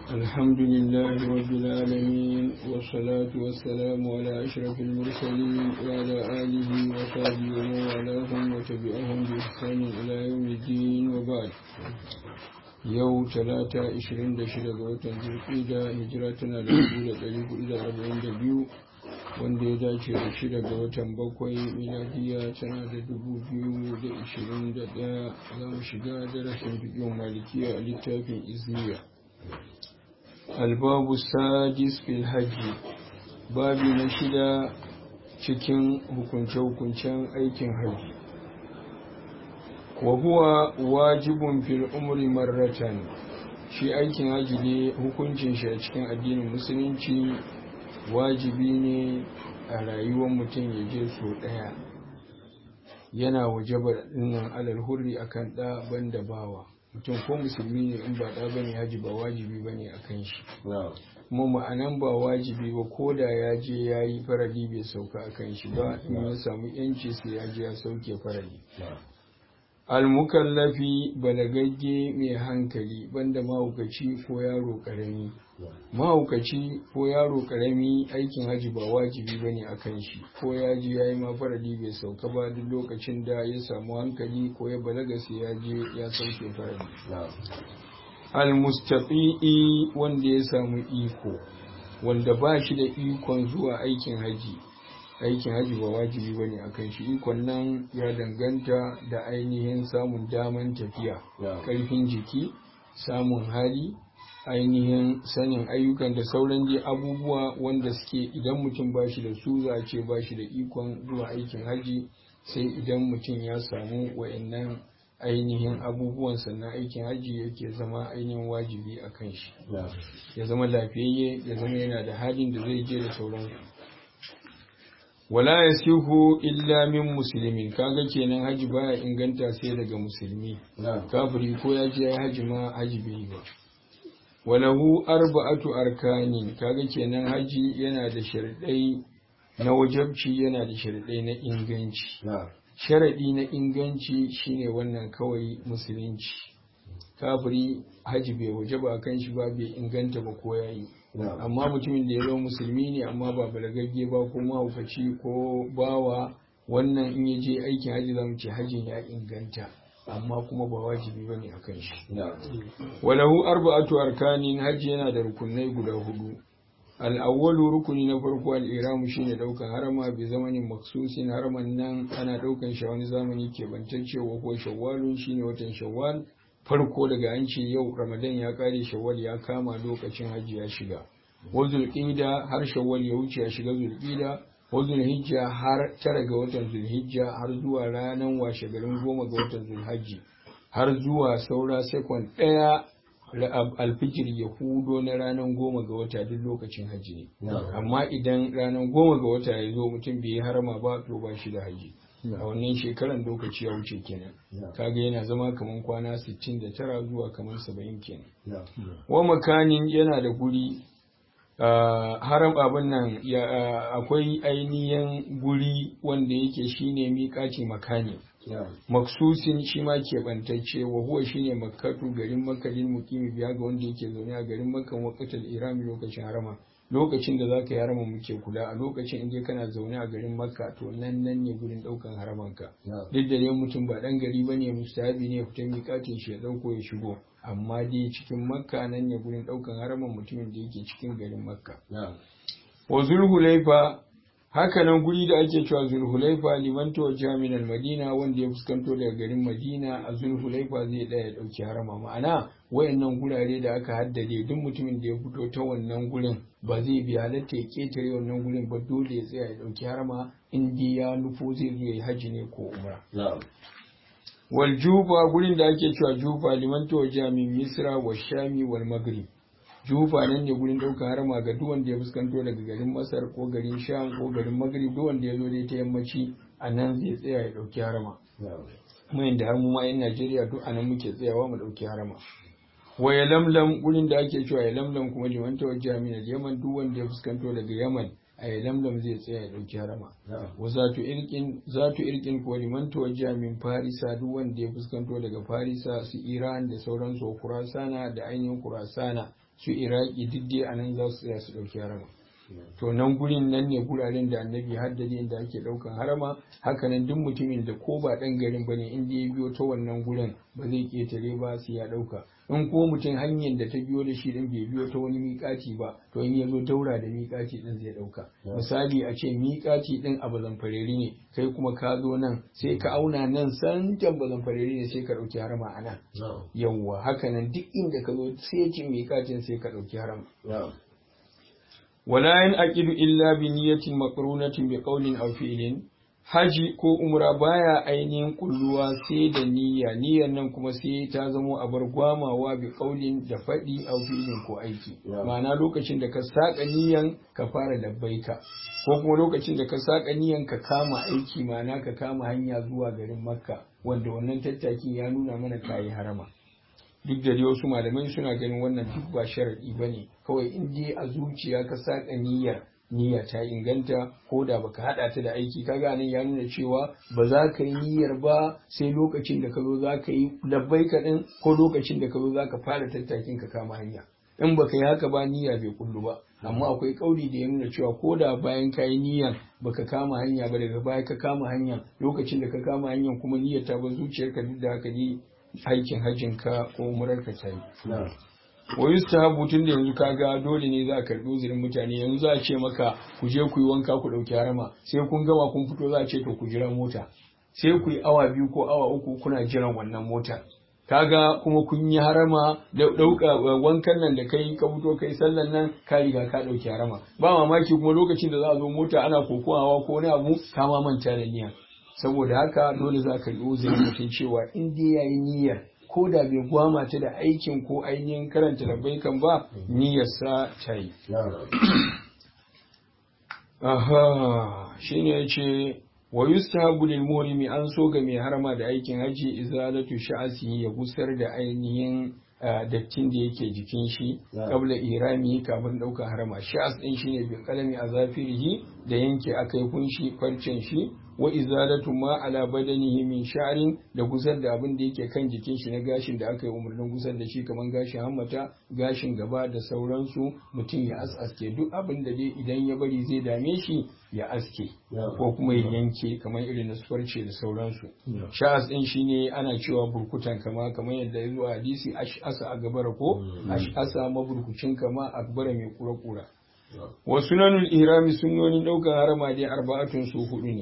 الحمد لله رب العالمين والصلاة والسلام على أشرف المرسلين وعلى آله وصحبه ومن والاهم وتبعهم بإحسان إلى يوم الدين وبعد yau talata 26 ga watan zulkida hijira tana da 1442 wanda ya dace da shida ga watan bakwai miladiya tana da 2021 za mu shiga darasin bikin malikiya a littafin izniya albabu sadis fil hajji babi na shida cikin hukunce-hukuncen aikin hajji wa huwa wajibun fil umri marratan shi aikin haji ne hukuncin shi a cikin addinin musulunci wajibi ne a rayuwar mutum ya je so ɗaya yana wajaba dinnan alal hurri akan ɗa banda bawa mutum ko musulmi ne in ba ɗa bane haji ba wajibi bane akan shi kuma ma'anan ba wajibi ba ko da ya je ya yi farali bai sauka akan shi ba in ya samu yanci sai ya je ya sauke farali almukallafi balagagge mai hankali banda mahaukaci ko yaro karami mahaukaci ko yaro karami aikin haji ba wajibi ba ne a kan shi ko ya ji ya yi mafaradi bai sauka ba duk lokacin da ya samu hankali ko ya balaga sai ya je ya sauke faradi almustafi'i wanda ya samu iko wanda ba shi da ikon zuwa aikin haji aikin haji ba wajibi bane akan shi ikon nan ya danganta da ainihin samun daman tafiya karfin jiki samun hali ainihin sanin ayyukan da sauran dai abubuwa wanda suke idan mutum ba shi da su za a ce ba shi da ikon zuwa aikin haji sai idan mutum ya samu wa'annan ainihin abubuwan sannan aikin haji yake zama ainihin wajibi a kan shi ya zama lafiyayye ya zama yana da halin da zai je da sauransu wala ya sihu illa min musulmin kaga kenan haji baya inganta sai daga musulmi kafiri ko ya je haji ma haji bai ba walahu arba'atu arkanin kaga kenan haji yana da sharadai na wajabci yana da sharadai na inganci sharadi na inganci shine wannan kawai musulunci kafiri haji bai wajaba kan shi ba bai inganta ba ko yayi amma mutumin da ya zama musulmi ne amma ba balagagge ba ko mahaukaci ko bawa wannan in ya je aikin haji zamu ce hajin ya inganta amma kuma ba wajibi bane a kan shi walahu arba'atu arkanin haji yana da rukunai guda hudu al'awwalu rukuni na farko al'iramu shine daukan harama bi zamanin maksusin haraman nan ana daukan shi wani zamani ke bantacce wa ko shawwalun shine watan shawwal farko daga an ce yau ramadan ya kare shawwal ya kama lokacin hajji ya shiga wa zulqida har shawwal ya wuce ya shiga zulqida wa zulhijja har tara ga watan zulhijja har zuwa ranar washe garin goma ga watan zulhajji har zuwa saura sekon ɗaya alfijir ya hudo na ranar goma ga wata duk lokacin hajji ne amma idan ranar goma ga wata ya zo mutum bai yi harama ba to ba shi da hajji a wannan shekaran lokaci ya wuce kenan kaga yana zama kamar kwana 69 zuwa kamar 70 kenan wa makanin yana da guri haram abin nan akwai ainihin guri wanda yake shine miƙaci makani maksusin shi ma keɓantacce wa huwa shine makkatu garin makkalin mukimi biya ga wanda yake zaune a garin makkan waqatal irami lokacin harama lokacin da zaka yi harama muke kula a lokacin inda kana zaune a garin makka to nan nan ne gurin daukan haramanka duk da dai mutum ba dan gari bane mustahabi ne fita miƙatin shi ya dauko ya shigo amma dai cikin makka nan ne gurin daukan haraman mutumin da yake cikin garin makka wa zulhulaifa haka nan guri da ake cewa zulhulaifa liman tawajjaha min al-madina wanda ya fuskanto daga garin madina a zulhulaifa zai daya ya dauki harama ma'ana wayannan gurare da aka haddade duk mutumin da ya fito ta wannan gurin ba zai bi halatta ya ketare wannan gurin ba dole ya tsaya ya dauki harama in dai ya nufo zai zo ya haji ne ko umra wal juba gurin da ake cewa juba liman tawajjaha min misra wa shami wal maghrib jufa nan ne gurin ɗaukar harama ga duk wanda ya fuskanto daga garin masar ko garin sham ko garin magrib duk wanda ya zo dai ta yammaci a nan zai tsaya ya ɗauki harama kuma inda har mu ma yan najeriya duk a nan muke tsayawa mu ɗauki harama wa ya lamlam gurin da ake cewa ya lamlam kuma liman tawajjaha min al-yaman duk wanda ya fuskanto daga yaman a ya lamlam zai tsaya ya ɗauki harama wa zatu irkin zatu irkin ko liman tawajjaha min farisa duk wanda ya fuskanto daga farisa su iran da sauransu kurasana da ainihin kurasana su iraki duk dai a nan za su tsaya su ɗauki harama to nan gurin nan ne guraren da annabi haddade inda ake ɗaukan harama hakanan duk mutumin da ko ba ɗan garin bane inda ya biyo ta wannan gurin ba zai ƙetare ba sai ya ɗauka in ko mutum hanyar da ta biyo da shi din bai biyo ta wani miƙaci ba to in ya zo daura da miƙaci din zai ɗauka misali a ce miƙaci din a bazanfareri ne kai kuma ka zo nan sai ka auna nan santan bazanfareri ne sai ka ɗauki harama a nan yawwa hakanan duk inda ka zo sai ce miƙacin sai ka ɗauki harama ولا ينعقد إلا بنية مقرونة بقول أو فعل haji ko umra baya ainihin kulluwa sai da niyya niyyar nan kuma sai ta zamo a bar gwamawa bi kaulin da faɗi a filin ko aiki ma'ana lokacin da ka saƙa niyyan ka fara labbaika ko kuma lokacin da ka saƙa niyyan ka kama aiki ma'ana ka kama hanya zuwa garin makka wanda wannan tattakin ya nuna mana kayi harama duk da wasu malamai suna ganin wannan duk ba sharaɗi ba ne kawai in dai a zuciya ka saƙa niyyar niyya ta inganta ko da baka haɗa ta da aiki kaga nan ya nuna cewa ba za ka yi niyyar ba sai lokacin da ka zo za ka yi labbai ka ɗin ko lokacin da ka zo za ka fara tattakin ka kama hanya in baka yi haka ba niyya bai kullu ba amma akwai kauli da ya nuna cewa ko da bayan ka yi niyyar baka kama hanya ba daga baya ka kama hanya lokacin da ka kama hanyar kuma niyyar ta ba zuciyarka duk da haka ne aikin hajjin ka ko umurar ka ta yi. Wa yustahabu tun da yanzu kaga dole ne za a karɓi uzurin mutane yanzu za a ce maka ku je ku yi wanka ku ɗauki harama sai kun gama kun fito za a ce to ku jira mota sai ku yi awa biyu ko awa uku kuna jiran wannan mota kaga kuma kun yi harama da ɗauka wankan nan da kai ka fito kai sallan nan ka riga ka ɗauki harama ba mamaki kuma lokacin da za a zo mota ana kokowa ko wani abu ka ma manta da niyya saboda haka dole za ka yi uzurin mutum cewa in dai ya yi niyyar ko da bai gwama ta da aikin ko ainihin karanta labbaikan ba niyyarsa ta yi. Aha, shi ne ya ce, wa yustahabu lil muhrimi an so ga mai harama da aikin haji izalatu sha'asi ya gusar da ainihin dattin da yake jikin shi kabla irami kafin ɗaukar harama sha'as ɗin shine bin kalami a zafirihi da yanke akai kunshi farcen shi wa izalatu ma ala badanihi min sha'rin da gusar da abin da yake kan jikin shi na gashin da aka yi umarnin gusar da shi kamar gashin hammata gashin gaba da sauransu mutum ya aske duk abin da dai idan ya bari zai dame shi ya aske ko kuma ya yanke kamar irin na farce da sauransu sha'as din shine ana cewa burkutan kama kamar yadda ya zo a hadisi ash'asa a gabara ko ash'asa maburkucin kama akbara mai kura-kura wa sunanul ihrami sunnonin daukar harama dai arba'atun su hudu ne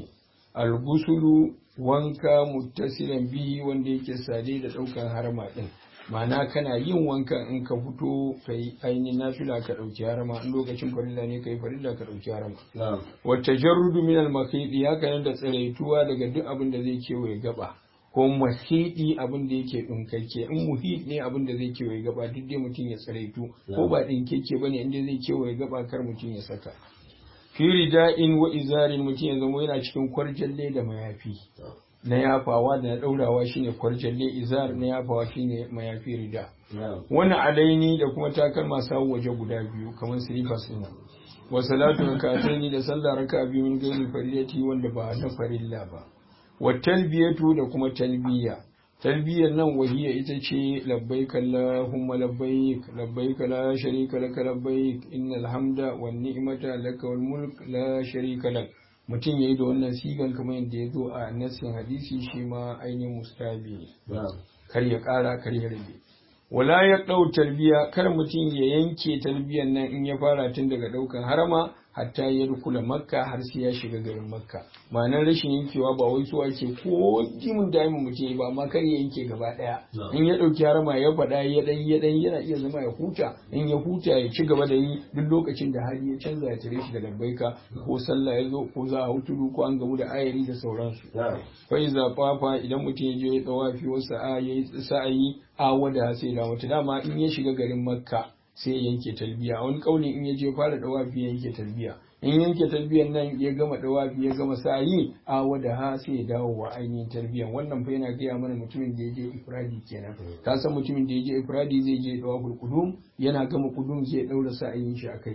algusulu wanka muttasilan bihi wanda yake sade da ɗaukan harama ɗin ma'ana kana yin wanka in ka fito ka yi ainihin nafila ka ɗauki harama in lokacin farilla ne ka yi farilla ka ɗauki harama wata jarrudu min al haka nan da tsiraituwa daga duk abin da zai kewaye gaba ko mahidi abin da yake ɗinkakke in muhid ne abin da zai kewaye gaba duk dai mutum ya tsiraitu ko ba ɗinkakke ba ne inda zai kewaye gaba kar mutum ya saka fi rida'in wa izarin mutum ya zama yana cikin kwarjalle da mayafi na yafawa da na ɗaurawa shine kwarjalle izar na yafawa shine mayafi rida wani alaini da kuma takalma sawu waje guda biyu kamar silifas ɗin wa salatu rakataini da sallah raka biyu min gairi faridati wanda ba na farilla ba wa talbiyatu da kuma talbiya talbiyar nan wahiya ita ce labbaik Allahumma labbaik labbaik la sharika laka labbaik innal hamda wan ni'mata laka wal mulk la sharika lak mutum yayi da wannan sigan kamar yadda ya zo a nassin hadisi shi ma ainihin mustabi kar ya kara kar ya rage wala ya dau talbiya kar mutum ya yanke talbiyan nan in ya fara tun daga daukan harama hatta ya rukula makka har sai ya shiga garin makka ma'anar rashin yankewa ba wai so ake ko jimin daimin mutum ba amma kar ya yanke gaba daya in ya dauki harama ya faɗa ya dan ya dan yana iya zama ya huta in ya huta ya ci gaba da yi duk lokacin da hali ya canza ya tare shi da labbaika ko sallah ya zo ko za a hutudu ko an gamu da ayari da sauransu fa iza fafa idan mutum ya je ya tsawafi wasu a yayi sa'ayi a wada sai da wata dama in ya shiga garin makka sai ya yanke talbiya a wani kauli in ya je fara dawafi ya yanke talbiya in yanke talbiyan nan ya gama dawafi ya gama sa'i a wada ha sai ya dawo wa ainihin talbiyan wannan fa yana gaya mana mutumin da ya je ifradi kenan ka san mutumin da ya je ifradi zai je dawaful qudum yana gama qudum zai daura sa'ayin shi akai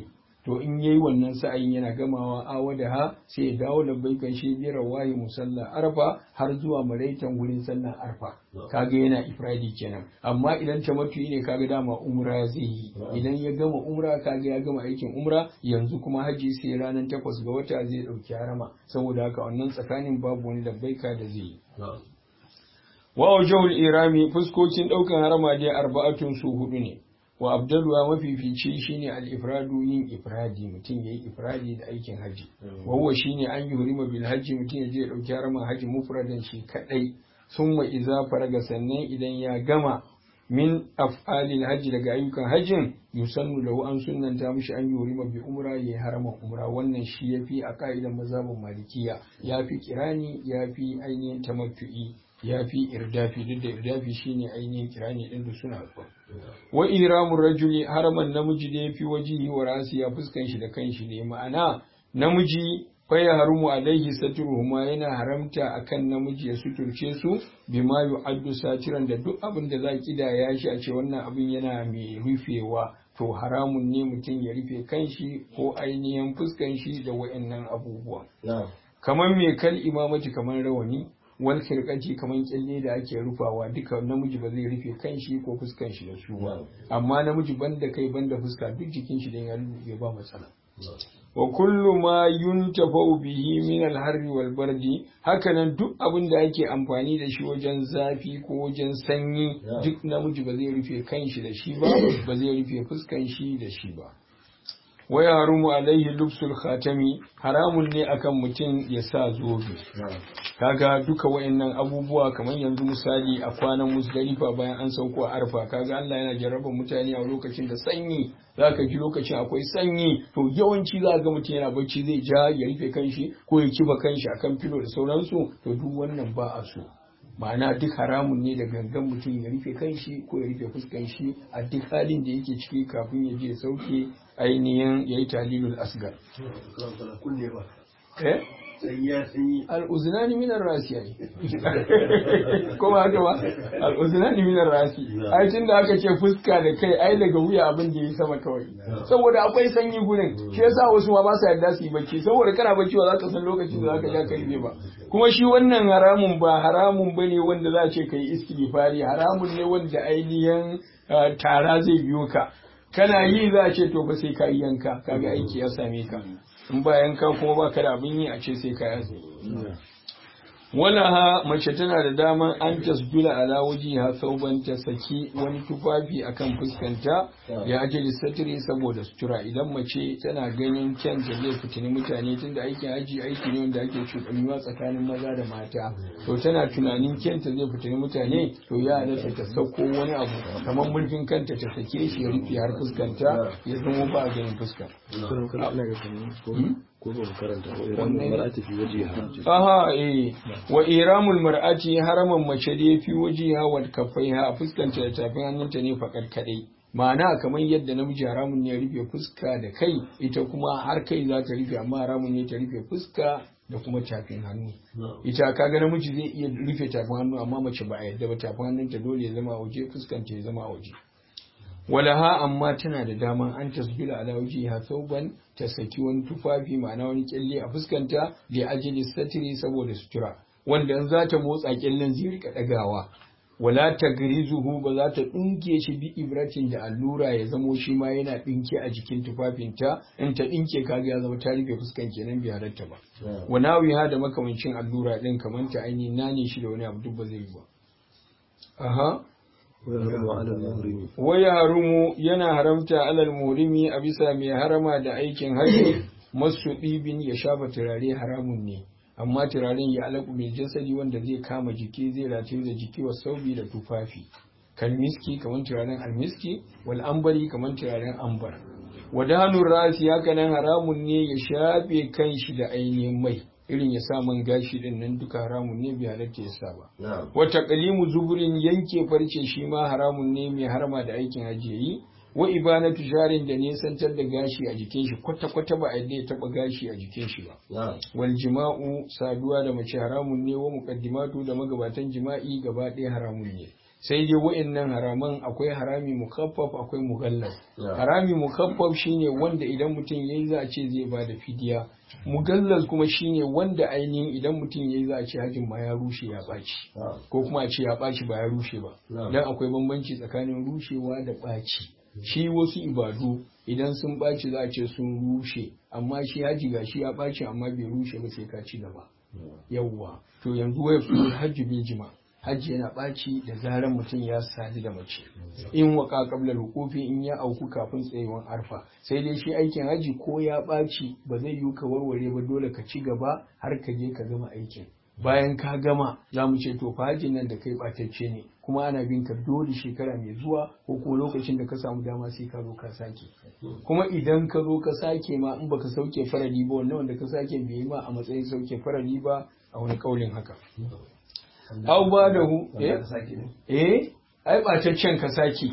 to in yayi wannan sa'ayin yana gamawa awada ha sai ya dawo labbaikan shi bi rawahi musalla arfa har zuwa maraitan wurin sallar arfa kaga yana ifradi kenan amma idan tamattu'i ne kaga dama umra zai yi idan ya gama umra kaga ya gama aikin umra yanzu kuma haji sai ranar takwas ga wata zai dauki harama saboda haka wannan tsakanin babu wani labbaika da zai yi wa wajhul irami fuskokin daukan harama dai arba'atun su hudu ne wa abdalwa mafifici shine al-ifradu yin ifradi mutum yayi ifradi da aikin haji wa huwa shine an yi hurima bil haji mutum ya je ya dauki haraman haji mufradan shi kadai summa iza faraga sannan idan ya gama min af'alil hajji daga ayyukan hajjin yusannu lahu an sunnanta mishi an yurima bi umra yayi haraman umra wannan shi yafi a ka'idan mazhabin malikiya yafi kirani yafi ainihin tamattu'i yafi irdafi duk da irdafi shine ainihin kirani din da suna zuwa wa iramu rajuli haraman namiji da yafi wajihi wa rasi ya fuskan shi da kanshi ne ma'ana namiji faya harumu alaihi saturuhuma yana haramta akan namiji ya suturce su bima yu'addu satiran da duk abin da za kidaya shi a ce wannan abin yana mai rufewa to haramun ne mutum ya rufe kanshi ko ainihin fuskan shi da wayannan abubuwa kamar mai kal imamati kamar rawani wal khirqati kamar kyalle da ake rufawa duka namiji ba zai rufe kanshi ko fuskan shi da su ba amma namiji banda kai banda fuska duk jikin shi da ya ba matsala wa kullu ma yuntafau bihi min al-harri wal bardi hakanan duk abin da ake amfani da shi wajen zafi ko wajen sanyi duk namiji ba zai rufe kanshi da shi ba ba zai rufe fuskan shi da shi ba wa yarumu alaihi lubsul khatami haramun ne akan mutum ya sa zobe kaga duka wayannan abubuwa kamar yanzu misali a kwanan musdalifa bayan an sauko a arfa kaga Allah yana jarraba mutane a lokacin da sanyi zaka ji lokacin akwai sanyi to yawanci za ga mutum yana bacci zai ja ya rufe kanshi ko ya kiba kanshi akan filo da sauransu to duk wannan ba a so ma'ana duk haramun ne da gangan mutum ya rufe kanshi ko ya rufe fuskan shi a duk halin da yake ciki kafin ya je sauke ainihin ya yi talilul asgar. Eh? al'uzinani minar rasi yayi ko ba haka ba al'uzinani minar rasi ai tun da aka ce fuska da kai ai daga wuya abin da ya sama kawai saboda akwai sanyi gurin shi yasa wasu ma ba sa yarda su yi bacci saboda kana bacci ba za ka san lokacin da za ka ja karfe ba kuma shi wannan haramun ba haramun bane wanda za a ce kai istighfari haramun ne wanda ainihin tara zai biyo ka kana yi za a ce to ba sai ka yi yanka kaga aiki ya same ka in ba yanka kuma ba ka da abin yi a ce sai ka yazo wala ha mace tana da daman an tasbila ala ha sauban ta saki wani tufafi akan fuskanta ya ajali satiri saboda sutura idan mace tana ganin kyanta zai fitini mutane tunda aikin aji aiki ne wanda ake cuɗanyuwa tsakanin maza da mata to tana tunanin kyanta zai fitini mutane to ya halatta ta sauko wani abu kamar mulkin kanta ta sake shi ya rufe har fuskanta ya zama ba ganin fuska ko ba mu karanta wa iramul mar'ati fi wajhiha aha eh wa iramul mar'ati haraman mace da fi wajiha wal kaffaiha a fuskanta da tafin hannunta ne fakar kadai ma'ana kamar yadda namiji haramun ne ya rufe fuska da kai ita kuma har kai za ta rufe amma haramun ne ta rufe fuska da kuma tafin hannu ita kaga namiji zai iya rufe tafin hannu amma mace ba a yadda ba tafin hannunta dole ya zama a waje fuskanta ya zama a waje walaha amma tana da daman an tasbila ala wajiha sauban ta saki wani tufafi ma'ana wani kyalle a fuskanta da ajili satiri saboda sutura wanda in za ta motsa kyallen zai rika dagawa wala tagrizuhu ba za ta dinke shi bi ibratin da allura ya zamo shi ma yana dinke a jikin tufafinta in ta dinke kaga ya zama ta rufe fuskan kenan bai halatta ba wanawi ha da makamancin allura din kamar ta ainihin nane shi da wani abu duk ba zai yi ba aha waya harumu yana haramta alal murimi a bisa mai harama da aikin hajji masu ɗibin ya shafa turare haramun ne amma turaren ya alaƙu mai jasadi wanda zai kama jiki zai rataye da jiki wa saubi da tufafi kalmiski kamar turaren almiski wal ambari kamar turaren ambar wadanun rasi haka nan haramun ne ya shafe kanshi da ainihin mai irin ya sa man gashi din nan duka haramun ne bai halatta ya sa ba wata kalimu zuburin yanke farce shi ma haramun ne mai harma da aikin ajiyayi wa ibanatu jarin da nesantar da gashi a jikin shi kwata kwata ba a yadda ya taba gashi a jikin shi ba wal jima'u saduwa da mace haramun ne wa muqaddimatu da magabatan jima'i gaba ɗaya haramun ne sai dai wa'annan haraman akwai harami mukaffaf akwai mughallaz harami mukaffaf shine wanda idan mutum yayi za a ce zai ba da fidiya mughallaz kuma shine wanda ainihin idan mutum yayi za a ce hajin ma ya rushe ya baci ko kuma a ce ya baci ba ya rushe ba dan akwai bambanci tsakanin rushewa da baci shi wasu ibadu idan sun ɓaci za a ce sun rushe amma shi haji ga shi ya ɓaci amma bai rushe ba sai ka ci gaba yawwa to yanzu waya fi hajji bil jima hajji yana ɓaci da zaran mutum ya sadu da mace in waka qabla hukufi in ya auku kafin tsayuwan arfa sai dai shi aikin haji ko ya ɓaci ba zai yi ka warware ba dole ka ci gaba har ka je ka gama aikin bayan ka gama za mu ce to fa hajjin nan da kai ɓatacce ne kuma ana bin ka dole shekara mai zuwa ko kuma lokacin da ka samu dama sai ka zo ka sake kuma idan ka zo ka sake ma in baka sauke farali ba wannan wanda ka sake bai yi ma a matsayin sauke farali ba a wani kaulin haka au ba da hu eh eh ai ɓataccen ka sake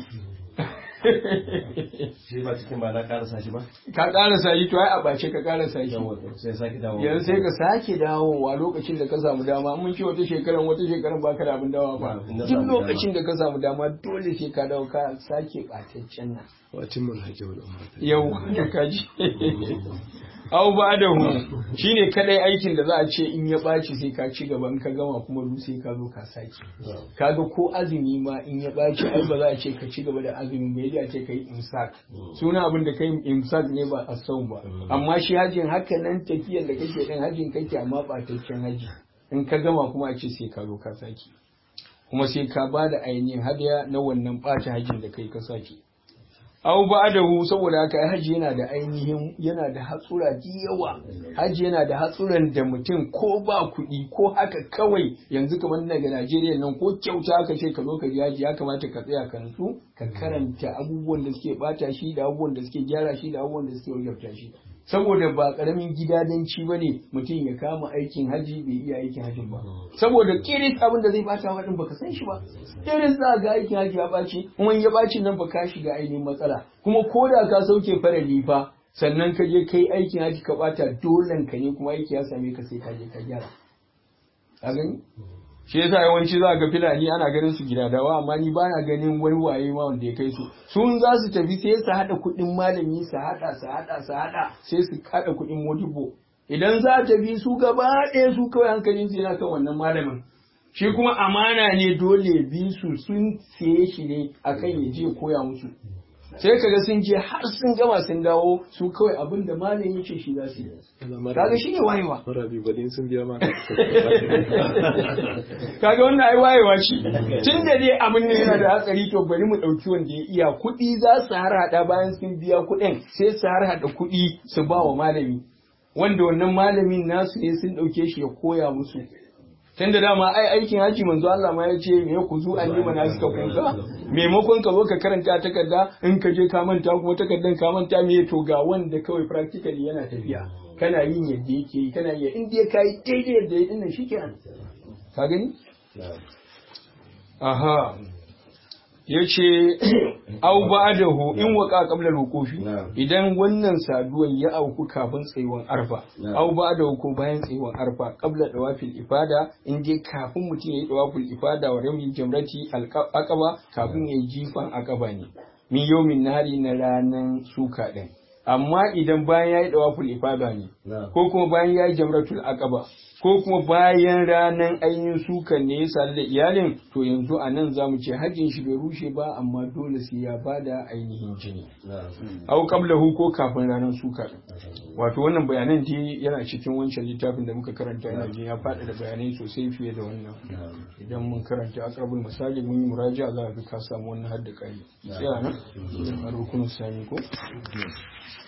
shi ba cikin ba na karasa shi ba ka karasa shi to ai a bace ka karasa shi sai sake dawo yanzu sai ka sake dawowa lokacin da ka samu dama mun ce wata shekaran wata shekaran baka da abin dawa ba duk lokacin da ka samu dama dole sai ka dawo ka sake ɓataccen nan wacin mun hajji wal umrata yau da kaji au ba da hu shine kadai aikin da za a ce in ya ɓaci sai ka ci gaba in ka gama kuma du sai ka zo ka sake kaga ko azumi ma in ya ɓaci ai ba za a ce ka ci gaba da azumi ba yadda ce ka yi imsak suna abin da kai imsak ne ba a sau ba amma shi hajjin haka nan tafiyar da kake ɗin hajjin kake amma ɓataccen haji in ka gama kuma a ce sai ka zo ka sake kuma sai ka ba da ainihin hadiya na wannan ɓata hajjin da kai ka sake au ba da hu saboda haka haji yana da ainihin yana da hatsura da yawa haji yana da hatsuran da mutum ko ba kuɗi ko haka kawai yanzu kamar daga Najeriya nan ko kyauta aka ce ka zo ka ji haji ya kamata ka tsaya ka nutsu ka karanta abubuwan da suke bata shi da abubuwan da suke gyara shi da abubuwan da suke wajabta shi saboda ba karamin gidadanci ba ne mutum ya kama aikin haji bai iya aikin hajin ba saboda kiris abin da zai bata wa din baka san shi ba kiris za ga aikin haji ya baci kuma ya baci nan ba ka shiga ainihin matsala kuma ko da ka sauke farali fa sannan ka je kai aikin haji ka bata dolen ka ne kuma aiki ya same ka sai ka je ka gyara ka gani shi yasa yawanci za ga filani ana ganin su gidadawa amma ni bana ganin wani waye ma wanda ya kai su sun za su tafi sai su hada kuɗin malami su hada su hada su hada sai su hada kuɗin modibo idan za ta bi su gaba ɗaya su kawai hankalin su yana kan wannan malamin shi kuma amana ne dole bi su sun siye shi ne akan ya je koya musu sai kaga sun je har sun gama sun dawo su kawai abin da malamin ya ce shi za su yi kaga shi ne wayewa marabi badin sun biya ma kaga wannan ai wayewa ce tun da dai abin ne yana da hatsari to bari mu ɗauki wanda ya iya kuɗi za su har hada bayan sun biya kuɗin sai su har hada kuɗi su ba wa malami wanda wannan malamin nasu ne sun ɗauke shi ya koya musu tun da dama ai aikin haji manzo Allah ma ya ce me ku zu an yi mana suka kunka maimakon ka zo ka karanta takarda in ka je ka manta kuma takardan ka manta me to ga wanda kawai practically yana tafiya kana yin yadda yake yi kana yi in dai kai daidai yadda ya dinnan shikenan ka gani aha yace au ba'dahu in waqa qabla rukufi idan wannan saduwan ya auku kafin tsayuwan arfa au ba'dahu ko bayan tsayuwan arfa qabla dawafil ifada in dai kafin mutum yayi dawafil ifada wa rami jamrati aqaba kafin yayi jifan aqaba ne min yawmin nahari na ranan suka din amma idan bayan yayi dawafil ifada ne ko kuma bayan yayi jamratul aqaba ko kuma bayan ranar ainihin sukan ne ya sadu da iyalin to yanzu a nan za mu ce hajjin shi bai rushe ba amma dole sai ya bada ainihin jini au qablahu ko kafin ranar suka wato wannan bayanan dai yana cikin wancan littafin da muka karanta ina jin ya faɗa da bayanai sosai fiye da wannan idan mun karanta aqrabul misali mun yi muraja za ka ka samu wannan hadda kai sai nan a rukunin sami ko